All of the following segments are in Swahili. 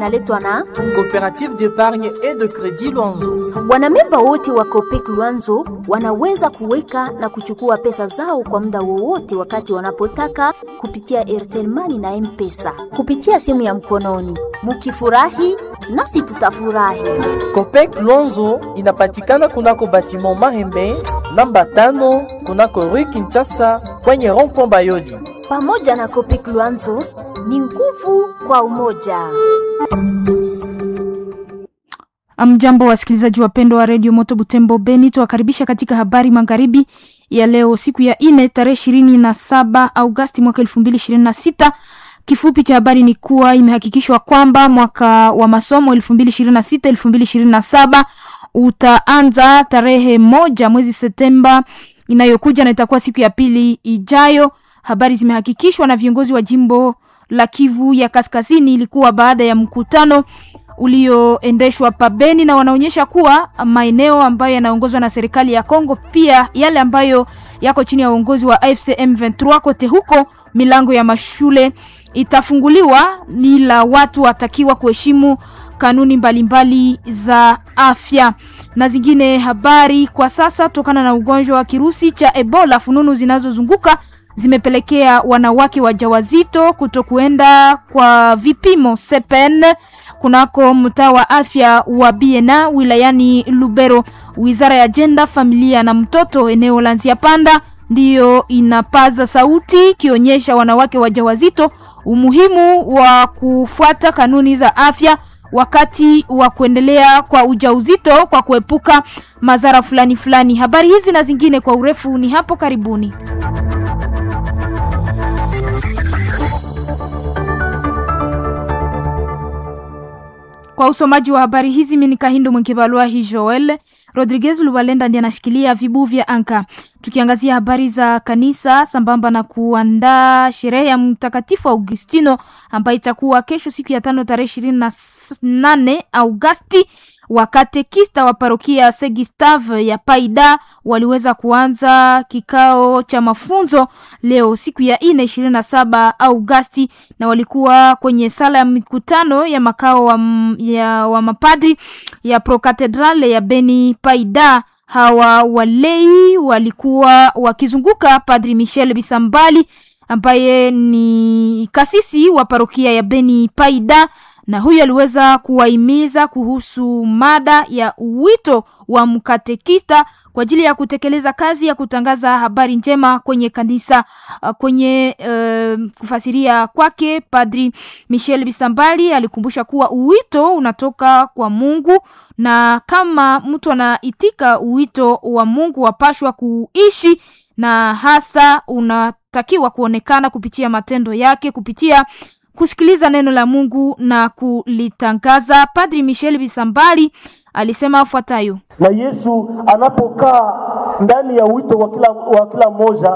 inaletwa na Coopérative d'épargne et de crédit Luanzo. wanamemba wote wa Copec Luanzo wanaweza kuweka na kuchukua pesa zao kwa muda wowote wakati wanapotaka kupitia Airtel Money na M-Pesa kupitia simu ya mkononi. Mukifurahi nasi tutafurahi. Copec Luanzo inapatikana kunako batiment Mahembe namba tano kunako Rue Kinshasa kwenye rond-point Bayoli. Pamoja na Copec Luanzo ni nguvu kwa umoja. Amjambo wasikilizaji wapendwa wa redio Moto Butembo Beni, tuwakaribisha katika habari magharibi ya leo, siku ya ine tarehe ishirini na saba Augasti mwaka elfu mbili ishirini na sita. Kifupi cha habari ni kuwa imehakikishwa kwamba mwaka wa masomo elfu mbili ishirini na sita elfu mbili ishirini na saba utaanza tarehe moja mwezi Septemba inayokuja na itakuwa siku ya pili ijayo. Habari zimehakikishwa na viongozi wa jimbo la Kivu ya Kaskazini. Ilikuwa baada ya mkutano ulioendeshwa pabeni na wanaonyesha kuwa maeneo ambayo yanaongozwa na serikali ya Kongo, pia yale ambayo yako chini ya uongozi wa AFC M23, kote huko milango ya mashule itafunguliwa, ila watu watakiwa kuheshimu kanuni mbalimbali mbali za afya na zingine habari. Kwa sasa, tokana na ugonjwa wa kirusi cha Ebola, fununu zinazozunguka zimepelekea wanawake wajawazito kutokuenda kwa vipimo sepen kunako mtaa wa afya wa Biena wilayani Lubero. Wizara ya Jenda, Familia na Mtoto eneo la Nziapanda ndiyo inapaza sauti ikionyesha wanawake wajawazito umuhimu wa kufuata kanuni za afya wakati wa kuendelea kwa ujauzito kwa kuepuka madhara fulani fulani. Habari hizi na zingine kwa urefu ni hapo karibuni. Kwa usomaji wa habari hizi mimi ni Kahindo Mwenkebalua hi Joel Rodriguez Lubalenda ndiye anashikilia vibu vya anka. Tukiangazia habari za kanisa sambamba na kuandaa sherehe ya Mtakatifu Augustino ambayo itakuwa kesho siku ya tano tarehe ishirini na nane Augasti. Wakatekista wa parokia Saint Gustave ya Paida waliweza kuanza kikao cha mafunzo leo siku ya ine ishirini na saba Augasti, na walikuwa kwenye sala ya mikutano ya makao wa, ya, wa mapadri ya Prokatedrale ya Beni Paida. Hawa walei walikuwa wakizunguka Padri Michel Bisambali ambaye ni kasisi wa parokia ya Beni Paida na huyu aliweza kuwahimiza kuhusu mada ya wito wa mkatekista kwa ajili ya kutekeleza kazi ya kutangaza habari njema kwenye kanisa. Kwenye uh, kufasiria kwake, Padri Michel Bisambali alikumbusha kuwa uwito unatoka kwa Mungu na kama mtu anaitika uwito wa Mungu wapashwa kuishi, na hasa unatakiwa kuonekana kupitia matendo yake, kupitia kusikiliza neno la Mungu na kulitangaza. Padri Michel Bisambali alisema afuatayo: na Yesu anapokaa ndani ya wito wa kila, wa kila mmoja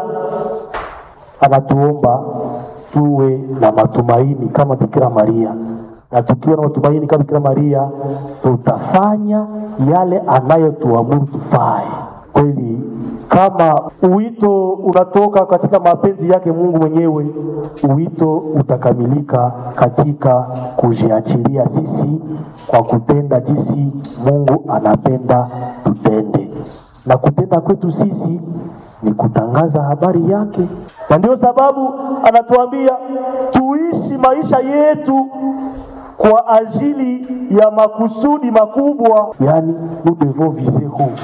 anatuomba tuwe na matumaini kama Bikira Maria, na tukiwa na matumaini kama Bikira Maria tutafanya yale anayotuamuru tufae. Kweli kama uwito unatoka katika mapenzi yake Mungu mwenyewe, uwito utakamilika katika kujiachilia sisi kwa kutenda jinsi Mungu anapenda tutende, na kutenda kwetu sisi ni kutangaza habari yake, na ndio sababu anatuambia tuishi maisha yetu kwa ajili ya makusudi makubwa, yani nous devons viser haut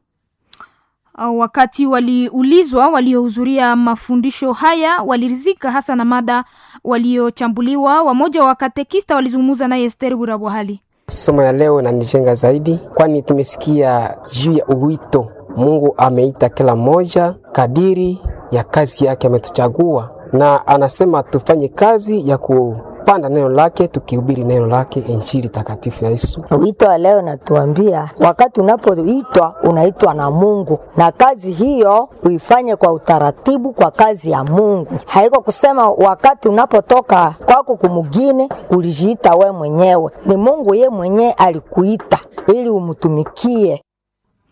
Wakati waliulizwa waliohudhuria mafundisho haya walirizika hasa na mada waliochambuliwa. Wamoja wa katekista walizungumza naye Esther Burabwahali. Somo ya leo nanijenga zaidi, kwani tumesikia juu ya uwito. Mungu ameita kila mmoja kadiri ya kazi yake ametuchagua, na anasema tufanye kazi ya ku panda neno lake tukihubiri neno lake, injili takatifu ya Yesu. Wito wa leo natuambia, wakati unapoitwa unaitwa na Mungu, na kazi hiyo uifanye kwa utaratibu, kwa kazi ya Mungu. Haiko kusema wakati unapotoka kwako kumugine ulijiita we mwenyewe, ni Mungu ye mwenyewe alikuita ili umtumikie.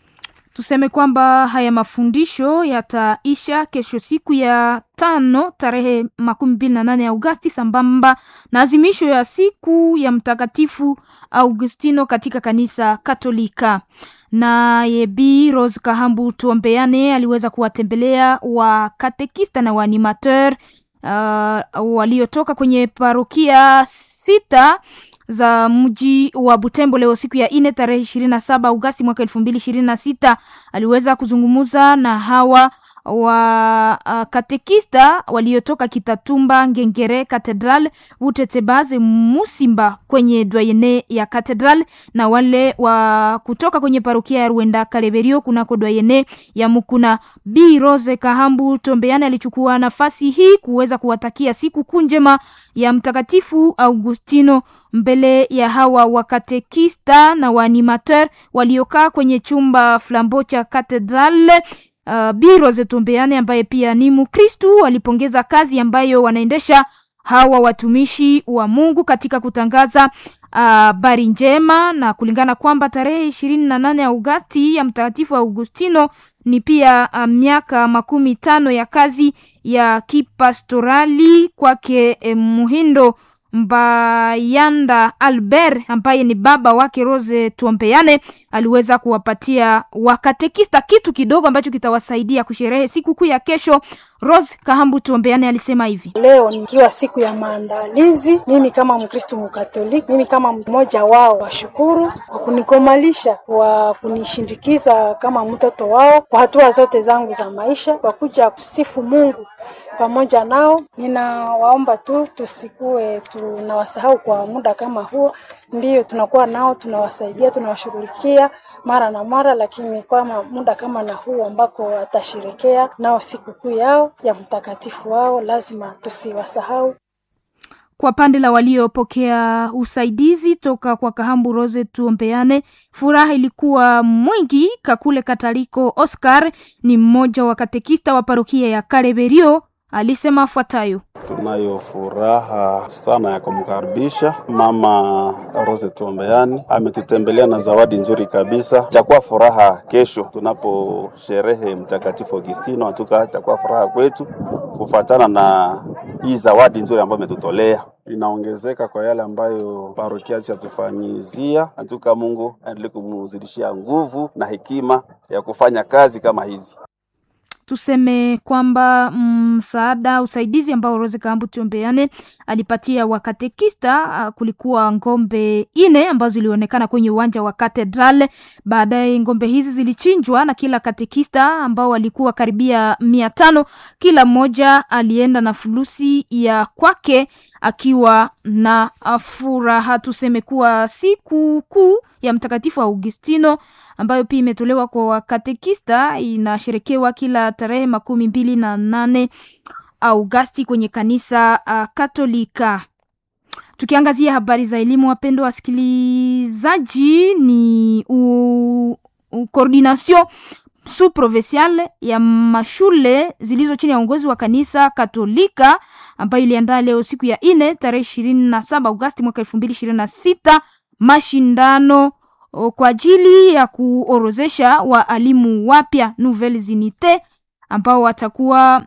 Tuseme kwamba haya mafundisho yataisha kesho siku ya tano tarehe makumi mbili na nane Agosti sambamba na azimisho ya siku ya Mtakatifu Augustino katika kanisa Katolika. Naye Bi Rose Kahambu Tuombeane aliweza kuwatembelea wakatekista na waanimateur uh, waliotoka kwenye parokia sita za mji wa Butembo leo siku ya ine tarehe ishirini na saba Agosti mwaka elfu mbili ishirini na sita aliweza kuzungumza na hawa wa uh, katekista waliotoka Kitatumba, Ngengere, Katedral, Utetebaze, Musimba kwenye dwayene ya Katedral na wale wa kutoka kwenye parokia ya Ruenda Kaleberio kunako dwayene ya Mukuna. Bi Rose Kahambu Tombeane alichukua nafasi hii kuweza kuwatakia siku kuu njema ya Mtakatifu Augustino mbele ya hawa wakatekista na waanimateur waliokaa kwenye chumba flambo cha Katedral. Uh, Bi Rose Tombeane ambaye pia ni Mkristu alipongeza kazi ambayo wanaendesha hawa watumishi wa Mungu katika kutangaza habari uh, njema na kulingana kwamba tarehe ishirini na nane Agosti ya Mtakatifu Augustino ni pia uh, miaka makumi tano ya kazi ya kipastorali kwake eh, Muhindo Mbayanda Albert ambaye ni baba wake Rose Tuombeane aliweza kuwapatia wakatekista kitu kidogo ambacho kitawasaidia kusherehe sikukuu ya kesho. Rose Kahambu Tuombeane alisema hivi: leo nikiwa siku ya maandalizi, mimi kama Mkristu Mkatoliki, mimi kama mmoja wao, washukuru kwa kunikomalisha, kwa kunishindikiza kama mtoto wao kwa hatua zote zangu za maisha, kwa kuja kusifu Mungu pamoja nao. Ninawaomba tu tusikue tunawasahau kwa muda kama huo. Ndiyo tunakuwa nao, tunawasaidia, tunawashughulikia mara na mara, lakini kwa muda kama na huu ambako atasherekea nao sikukuu yao ya mtakatifu wao, lazima tusiwasahau. Kwa pande la waliopokea usaidizi toka kwa Kahambu Rose Tuombeane, furaha ilikuwa mwingi. Kakule Kataliko Oscar ni mmoja wa katekista wa parokia ya Kareberio alisema afuatayo: Tunayo furaha sana ya kumkaribisha mama Rose Tuombeani, ametutembelea na zawadi nzuri kabisa. Itakuwa furaha kesho tunaposherehe Mtakatifu Augustino, hatuka itakuwa furaha kwetu kufatana na hii zawadi nzuri ambayo ametutolea inaongezeka kwa yale ambayo parokia chatufanyizia. Hatuka Mungu aendelee kumzidishia nguvu na hekima ya kufanya kazi kama hizi. Tuseme kwamba msaada mm, usaidizi ambao Rose Kahambu Tuombeane alipatia wakatekista uh, kulikuwa ngombe ine ambazo zilionekana kwenye uwanja wa Katedral. Baadaye ngombe hizi zilichinjwa na kila katekista ambao walikuwa karibia mia tano. Kila mmoja alienda na fulusi ya kwake akiwa na furaha. Tuseme kuwa siku kuu ya Mtakatifu Augustino ambayo pia imetolewa kwa wakatekista inasherekewa kila tarehe makumi mbili na nane Augasti kwenye kanisa uh, Katolika. Tukiangazia habari za elimu, wapendwa wasikilizaji, ni coordination sous provincial ya mashule zilizo chini ya uongozi wa kanisa Katolika ambayo iliandaa leo siku ya ine tarehe ishirini na saba Augasti mwaka elfu mbili ishirini na sita mashindano kwa ajili ya kuorozesha waalimu wapya nouvelles unités ambao watakuwa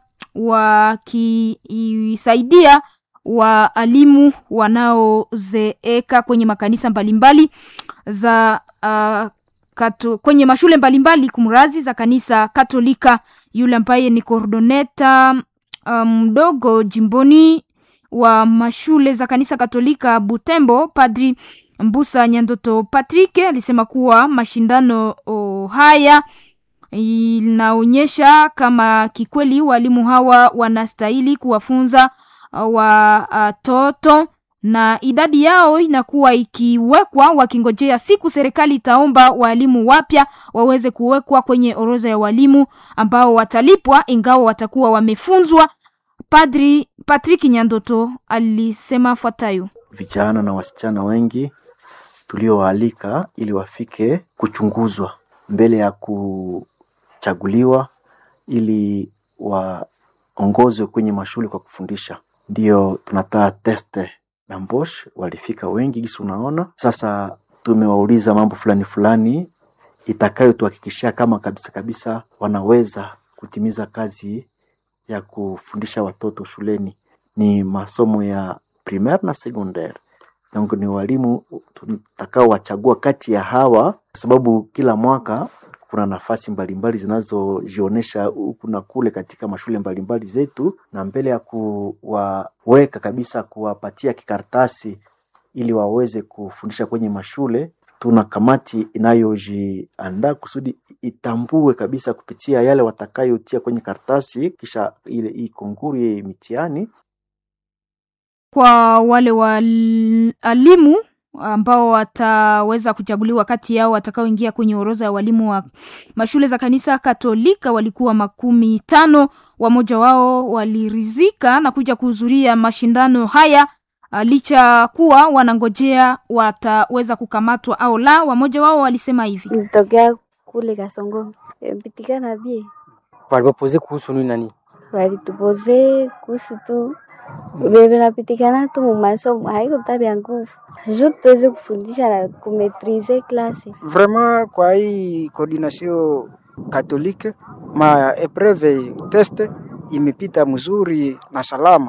wakisaidia waalimu wanaozeeka kwenye makanisa mbalimbali za uh, kato, kwenye mashule mbalimbali kumrazi za kanisa Katolika. Yule ambaye ni kordoneta mdogo um, jimboni wa mashule za kanisa Katolika Butembo, Padri Mbusa Nyandoto Patrick alisema kuwa mashindano oh, haya inaonyesha kama kikweli walimu hawa wanastahili kuwafunza watoto uh, na idadi yao inakuwa ikiwekwa wakingojea siku serikali itaomba walimu wapya waweze kuwekwa kwenye orodha ya walimu ambao watalipwa ingawa watakuwa wamefunzwa. Padri Patrick Nyandoto alisema fuatayo: vijana na wasichana wengi tuliowaalika ili wafike kuchunguzwa mbele ya kuchaguliwa ili waongozwe kwenye mashule kwa kufundisha. Ndiyo tunataa teste na Mbosh walifika wengi gisi unaona. Sasa tumewauliza mambo fulani fulani itakayotuhakikishia kama kabisa kabisa wanaweza kutimiza kazi ya kufundisha watoto shuleni. Ni masomo ya primaire na secondaire. Donc ni walimu tutakao wachagua kati ya hawa, kwa sababu kila mwaka kuna nafasi mbalimbali zinazojionyesha huku na kule katika mashule mbalimbali zetu, na mbele ya kuwaweka kabisa, kuwapatia kikaratasi ili waweze kufundisha kwenye mashule, tuna kamati inayojiandaa kusudi itambue kabisa kupitia yale watakayotia kwenye karatasi, kisha ile hii konguru hii mitihani kwa wale walimu ambao wataweza kuchaguliwa kati yao watakaoingia kwenye orodha ya walimu wa mashule za kanisa Katolika walikuwa makumi tano. Wamoja wao walirizika na kuja kuhudhuria mashindano haya licha kuwa wanangojea wataweza kukamatwa au la. Wamoja wao walisema hivi: nilitokea kule Kasongo, pitikana bie walipopoze kuhusu nini nani, walitupoze kuhusu tu bebe napitikana tu mumasomo, haiko tabia nguvu ju tuweze kufundisha na kumetrize klase vraiment. Kwa hii coordination katolike ma epreve test imepita mzuri na salama.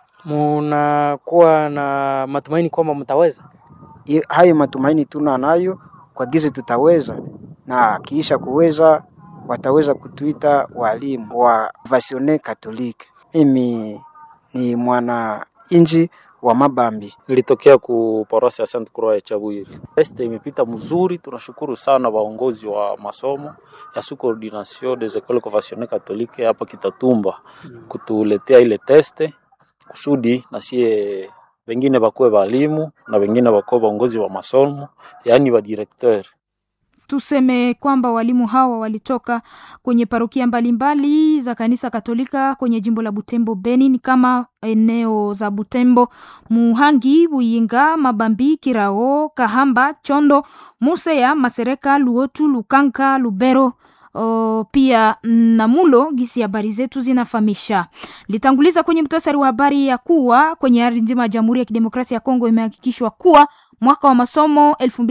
Munakuwa na matumaini kwamba mtaweza? Hayo matumaini tuna nayo kwa gizi tutaweza, na kiisha kuweza wataweza kutuita walimu wa vasione katolike. Mimi ni mwana inji wa Mabambi. Nilitokea ku parosi ya Saint Croix ya Chabwiri. Este imepita mzuri, tunashukuru sana waongozi wa masomo ya sous coordination des écoles confessionnelles catholiques hapa Kitatumba kutuletea ile teste kusudi na sie wengine bakuwe walimu na wengine bakuwe waongozi wa masomo, yaani wa directeur Tuseme kwamba walimu hawa walitoka kwenye parokia mbalimbali za kanisa Katolika kwenye jimbo la Butembo Beni, ni kama eneo za Butembo, Muhangi, Buyinga, Mabambi, Kirao, Kahamba, Chondo, Museya, Masereka, Luotu, Lukanka, Lubero O, pia Namulo. Gisi habari zetu zinafahamisha. Litanguliza kwenye mtasari wa habari ya kuwa kwenye ardhi nzima ya Jamhuri ya Kidemokrasia ya Kongo imehakikishwa kuwa mwaka wa masomo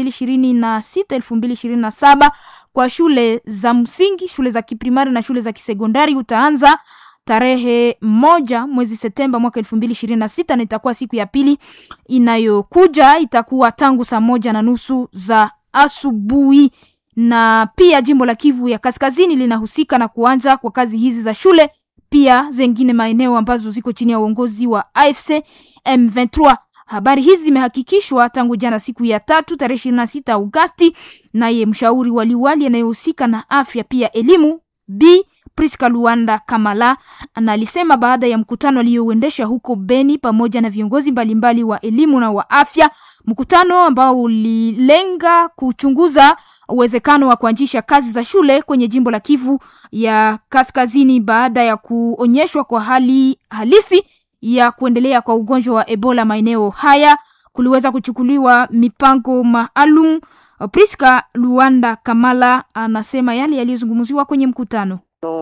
2026 2027 kwa shule za msingi, shule za kiprimari na shule za kisekondari utaanza tarehe moja mwezi Septemba mwaka 2026 na itakuwa siku ya pili inayokuja, itakuwa tangu saa moja na nusu za asubuhi na pia jimbo la Kivu ya Kaskazini linahusika na kuanza kwa kazi hizi za shule, pia zengine maeneo ambazo ziko chini ya uongozi wa AFC M23. Habari hizi zimehakikishwa tangu jana siku ya tatu tarehe 26 Agosti, naye mshauri wa liwali anayehusika na afya pia elimu B Priska Luanda Kamala analisema baada ya mkutano aliyouendesha huko Beni pamoja na viongozi mbalimbali wa elimu na wa afya, mkutano ambao ulilenga kuchunguza uwezekano wa kuanzisha kazi za shule kwenye jimbo la Kivu ya Kaskazini baada ya kuonyeshwa kwa hali halisi ya kuendelea kwa ugonjwa wa Ebola maeneo haya, kuliweza kuchukuliwa mipango maalum. Priska Luanda Kamala anasema yale yaliyozungumziwa kwenye mkutano.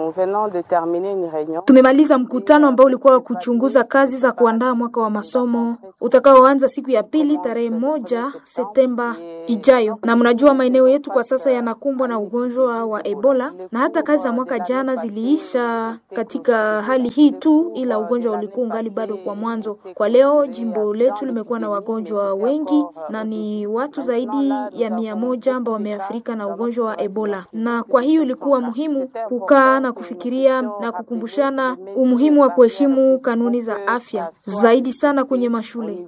Tumemaliza mkutano ambao ulikuwa kuchunguza kazi za kuandaa mwaka wa masomo utakaoanza siku ya pili tarehe moja Septemba ijayo, na mnajua maeneo yetu kwa sasa yanakumbwa na ugonjwa wa Ebola, na hata kazi za mwaka jana ziliisha katika hali hii tu, ila ugonjwa ulikuwa ungali bado kwa mwanzo. Kwa leo jimbo letu limekuwa na wagonjwa wengi na ni watu zaidi ya mia moja ambao wameathirika na ugonjwa wa Ebola, na kwa hiyo ilikuwa muhimu kukaa na kufikiria na kukumbushana umuhimu wa kuheshimu kanuni za afya zaidi sana kwenye mashule.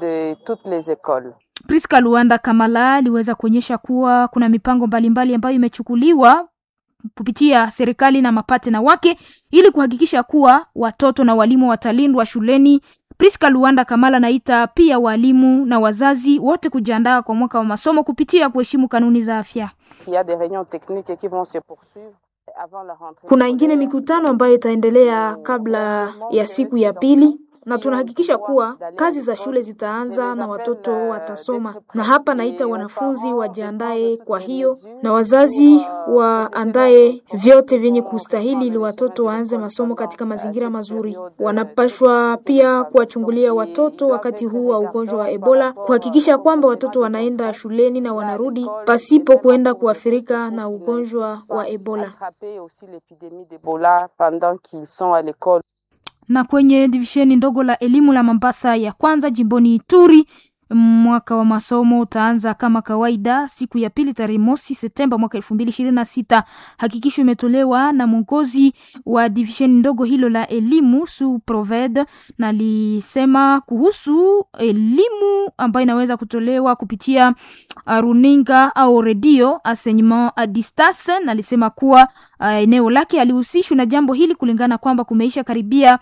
Priska Luanda Kamala aliweza kuonyesha kuwa kuna mipango mbalimbali ambayo imechukuliwa kupitia serikali na mapatena wake ili kuhakikisha kuwa watoto na walimu watalindwa shuleni. Priska Luanda Kamala naita pia walimu na wazazi wote kujiandaa kwa mwaka wa masomo kupitia kuheshimu kanuni za afya. Kuna ingine mikutano ambayo itaendelea kabla ya siku ya pili na tunahakikisha kuwa kazi za shule zitaanza na watoto watasoma. Na hapa naita wanafunzi wajiandae kwa hiyo, na wazazi waandae vyote vyenye kustahili ili watoto waanze masomo katika mazingira mazuri. Wanapashwa pia kuwachungulia watoto wakati huu wa ugonjwa wa Ebola, kuhakikisha kwamba watoto wanaenda shuleni na wanarudi pasipo kuenda kuathirika na ugonjwa wa Ebola. Na kwenye divisheni ndogo la elimu la Mombasa ya kwanza jimboni Ituri mwaka wa masomo utaanza kama kawaida siku ya pili tarehe mosi Septemba mwaka elfu mbili ishirini na sita. Hakikisho imetolewa na mwongozi wa divisheni ndogo hilo la elimu su proved, na lisema kuhusu elimu ambayo inaweza kutolewa kupitia runinga au redio enseignement a distance, na lisema kuwa uh, eneo lake alihusishwa na jambo hili kulingana kwamba kumeisha karibia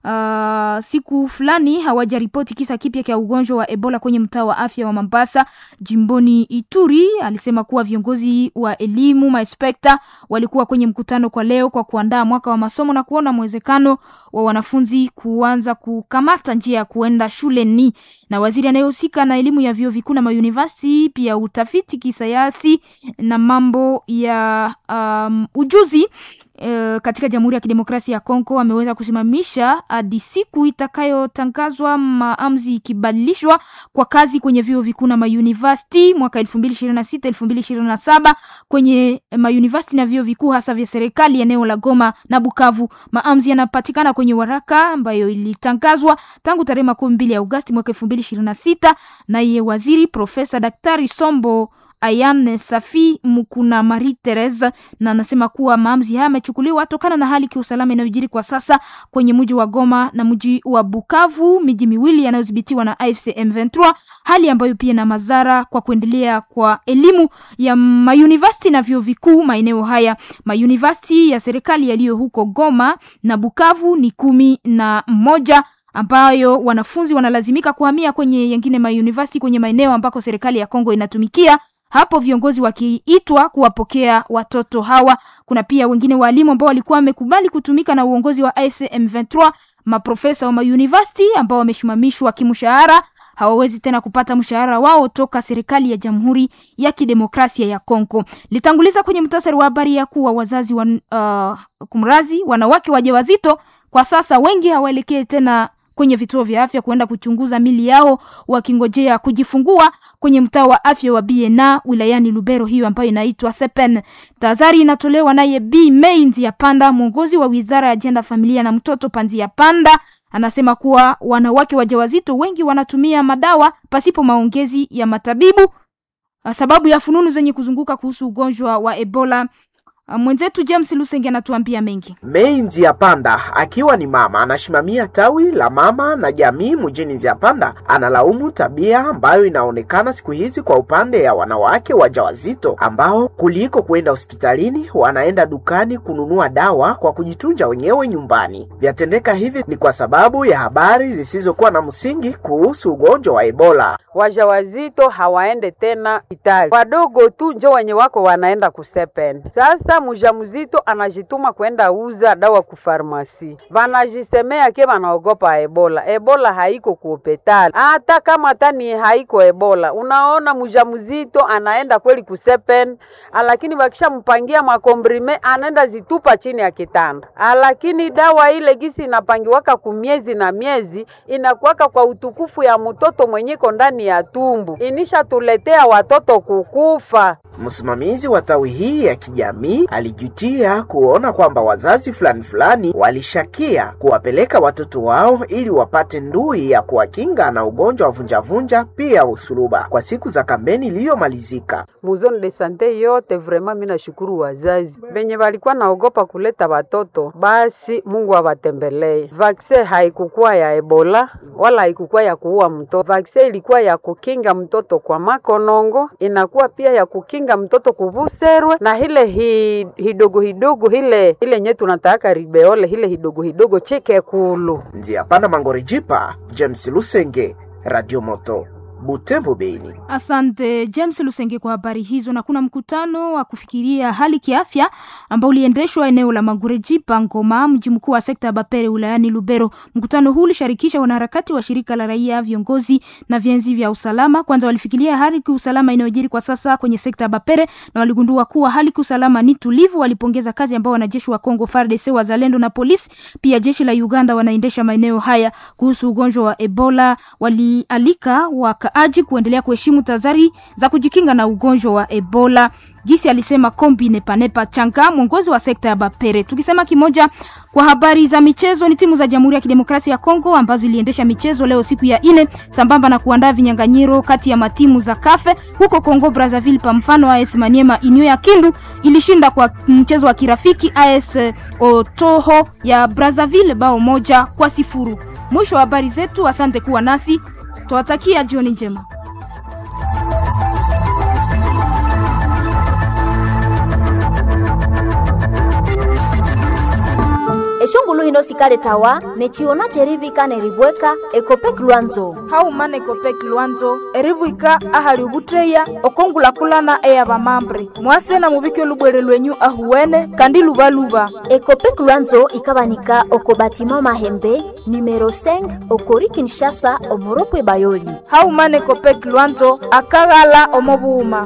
Uh, siku fulani hawajaripoti kisa kipya cha ugonjwa wa Ebola kwenye mtaa wa afya wa Mombasa jimboni Ituri. Alisema kuwa viongozi wa elimu maespekta walikuwa kwenye mkutano kwa leo kwa kuandaa mwaka wa masomo na kuona mwezekano wa wanafunzi kuanza kukamata njia ya kuenda shuleni. Na waziri anayehusika na elimu ya vyuo vikuu na mauniversity pia utafiti kisayansi na mambo ya um, ujuzi Uh, katika Jamhuri ya Kidemokrasia ya Kongo ameweza kusimamisha hadi siku itakayotangazwa maamuzi ikibadilishwa kwa kazi kwenye vyuo vikuu na mauniversity mwaka 2026 2027 kwenye mauniversity na vyuo vikuu hasa vya serikali eneo la Goma na Bukavu. Maamuzi yanapatikana kwenye waraka ambayo ilitangazwa tangu tarehe makumi mbili ya Agosti mwaka 2026 naye waziri Profesa Daktari Sombo Ayan Safi Mukuna Marie Therese na anasema kuwa maamuzi haya yamechukuliwa tokana na hali kiusalama inayojiri kwa sasa kwenye mji wa Goma na mji wa Bukavu, miji miwili yanayodhibitiwa na AFC M23, hali ambayo pia na madhara kwa kuendelea kwa elimu ya mauniversity na vyuo vikuu maeneo haya. Mauniversity ya serikali yaliyo huko Goma na Bukavu ni kumi na moja ambayo wanafunzi wanalazimika kuhamia kwenye yengine mauniversity kwenye maeneo ambako serikali ya Kongo inatumikia hapo viongozi wakiitwa kuwapokea watoto hawa. Kuna pia wengine walimu ambao walikuwa wamekubali kutumika na uongozi wa AFC M23, maprofesa wa mauniversity ambao wamesimamishwa kimshahara hawawezi tena kupata mshahara wao toka serikali ya Jamhuri ya Kidemokrasia ya Kongo. Litanguliza kwenye mtasari wa habari ya kuwa wazazi wa, uh, kumrazi wanawake wajawazito kwa sasa wengi hawaelekee tena kwenye vituo vya afya kuenda kuchunguza mili yao wakingojea kujifungua kwenye mtaa wa afya wa Biena wilayani Lubero, hiyo ambayo inaitwa Sepen. Tahadhari inatolewa naye B Mei Nzia Panda, mwongozi wa wizara ya ajenda, familia na mtoto Panzia Panda. Anasema kuwa wanawake wajawazito wengi wanatumia madawa pasipo maongezi ya matabibu, sababu ya fununu zenye kuzunguka kuhusu ugonjwa wa Ebola. Mwenzetu James Lusenge anatuambia mengi. Mei Nziapanda akiwa ni mama anasimamia tawi la mama na jamii mjini Nziapanda, analaumu tabia ambayo inaonekana siku hizi kwa upande ya wanawake wajawazito ambao kuliko kwenda hospitalini wanaenda dukani kununua dawa kwa kujitunja wenyewe nyumbani. Vyatendeka hivi ni kwa sababu ya habari zisizokuwa na msingi kuhusu ugonjwa wa Ebola. Wajawazito hawaende tena hospitali, wadogo tu njo wenye wako wanaenda kusepen. Sasa mjamzito anajituma kwenda uza dawa ku farmasi, vanajisemea ke vanaogopa Ebola. Ebola haiko ku hospitali, hata kama hata ni haiko Ebola. Unaona mjamzito anaenda kweli kusepen, lakini wakishampangia makombrime anaenda zitupa chini ya kitanda, lakini dawa ile gisi inapangiwaka ku miezi na miezi inakuwaka kwa utukufu ya mtoto mwenyeko ndani ya tumbu, inishatuletea watoto kukufa. Msimamizi wa tawi hii ya kijamii alijutia kuona kwamba wazazi fulani fulani walishakia kuwapeleka watoto wao ili wapate ndui ya kuwakinga na ugonjwa wa vunjavunja pia usuluba kwa siku za kampeni iliyomalizika. Muzone de sante yote vrema, mimi nashukuru wazazi venye walikuwa naogopa kuleta watoto, basi Mungu awatembelee. Vaksin haikukuwa ya Ebola wala haikukuwa ya kuua mtoto. Vaksin ilikuwa ya kukinga mtoto kwa makonongo, inakuwa pia ya kukinga mtoto kuvuserwe na hile hi, hidogo hidogo hile hile nye tunataka ribeole hile hidogo hidogo chike kulu Nzia Panda Mangorijipa, James Lusenge, Radio Moto Butembo, Beni. Asante James Lusenge kwa habari hizo. Na kuna mkutano wa kufikiria hali kiafya ambao uliendeshwa eneo la Magureji Pangoma, mji mkuu wa sekta ya Bapere wilayani Lubero. Mkutano huu ulishirikisha wanaharakati wa shirika la raia, viongozi na vienzi vya usalama. Kwanza walifikiria hali kiusalama inayojiri kwa sasa kwenye sekta ya Bapere na waligundua kuwa hali kiusalama ni tulivu. Walipongeza kazi ambao wanajeshi wa Kongo FARDC, wazalendo na polisi pia jeshi la Uganda wanaendesha maeneo haya. Kuhusu ugonjwa wa Ebola, walialika wakaaji kuendelea kuheshimu tazari za kujikinga na ugonjwa wa Ebola. Gisi alisema Kombi Nepanepa Changa, mwongozi wa sekta ya Bapere. Tukisema kimoja kwa habari za michezo, ni timu za Jamhuri ya Kidemokrasia ya Kongo ambazo iliendesha michezo leo siku ya ine, sambamba na kuandaa vinyanganyiro kati ya matimu za kafe huko Kongo Brazzaville. Pa mfano AS Maniema Inyo ya Kindu ilishinda kwa mchezo wa kirafiki AS Otoho ya Brazzaville bao moja kwa sifuru. Mwisho wa habari zetu, asante kuwa nasi, tuwatakia jioni njema. eshongulu hino sikale tawa nechiona cherivika neribweka ekopek lwanzo haumana ekopek lwanzo eribwika ahali ubutreya okongulakulana eya bamambre mwase na mubike lubwere lwenyu ahuwene kandi lubaluba ekopek lwanzo ikabanika oko batima mahembe numero 5 okori kinshasa omoropwe bayoli haumana ekopek lwanzo akaghala omobuuma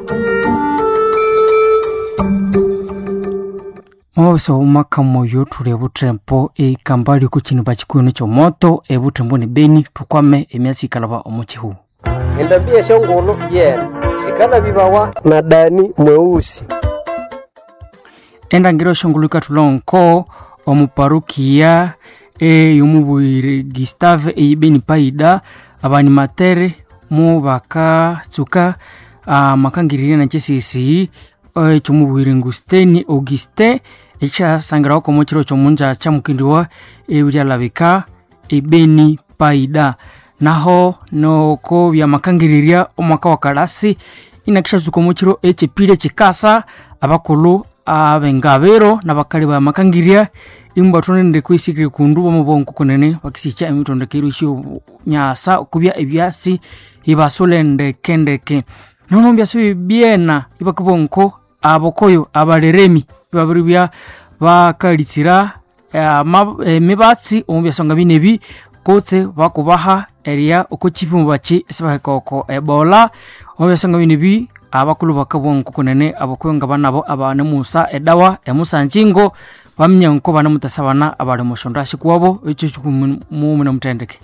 mwawesa umaka moyo tuli butembo ikambali kuchini bachikuino chomoto ebutembo ni beni tukwame emyasi ikalaba omuchihu endambia shongolo yena shikana bibawa na dani mweusi endangiro shongolo ikatulonko omuparukia eyomubwire gustave eyibeni paida abanimatere mu bakatsuka amakangirire na chesisi ekyomubwire ngusteni auguste ekyasangirawo komo chiro kyomunja kyamukindiwa ebiryalabika ebeni paida naho noko byamakangiriria omwaka wa kalasi inakishazuka omu kiro ekyepile kikasa abakulu abengabero nabakali bamakangirya imu batonende kwisikire kundu bamubongo kunene bakisicha emitondekero isyo nyasa okubya ebyasi ibasulendekendeke nono byasi bibyena ibakibonko abokoyo abaleremi ibabiri bya bakalitsira emibatsi omu byasonga binebi kutse bakubaha eria oko chipimu bachi esibaheka oko ebola omu byasonga binebi abakulu bakabonko kunene abokoyo nga banabo abanemusa edawa emusanjingo bamenya nko banemutasa bana abali mushondo ashikuwabo ekyo kikumumuna mutendeke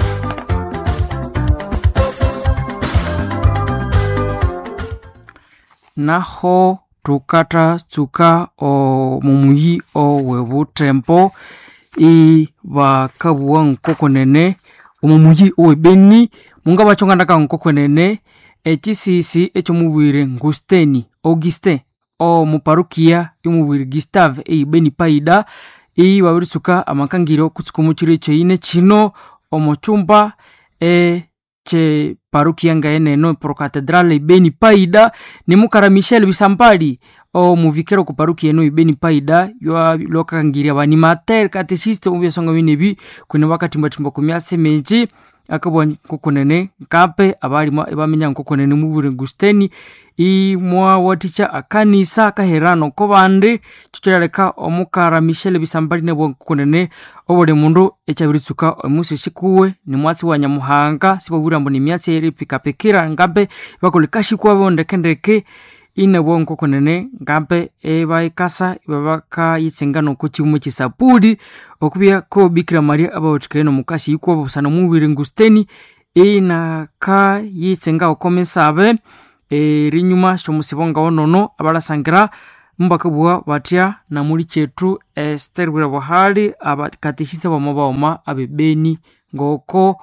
naho tukatasuka omumuyi owebutembo ibakabuwa nkokonene omumuyi owebeni munga bachongandaka nkokonene echisisi ekyomubwire ngusteni auguste omuparukia yomubwire gustave eibeni paida ibabirisuka amakangiro kutsuka omukiro ekyoine kino omuchumba e che parukia ngaeneno procatedrale ibeni paida nimukara michel bisampali omuvikero ku parukia eno ibeni paida lwakakangiria banimatere katesiste omubyasonga binebi kwene bakatimbatimba ku myase menji akabwa nkokonene nkape abalima ebamenya nkokonene mubure gusteni imwawaticha akanisa akaherano ko bandi chicholyaleka omukara michel bisambali nebwa nkokonene obuli mundu echabiritsuka omusi sikuwe ni mwatsi wa nyamuhanga sibabwira mbu ni myatsi eri pikapikira ngambe bakolekashikuwa bondekendeke inebwa nkokonene ngambe ebaikasa ibabakayitsenga noko chiumu chisapudi okubya ko bikira maria abawathikaye nomukasi ikuwa busana mubiri ngusteni inaka yitsenga okomesabe erinyuma shomusibonga wonono abalasangira mbakabua batya namuli chetu ester bwira buhali abakatishise bama baoma abebeni ngoko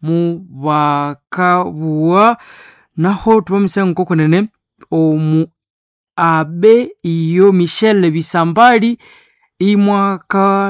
mubakabua naho tubamisa nkokonene omu abe iyo michel bisambali imwaka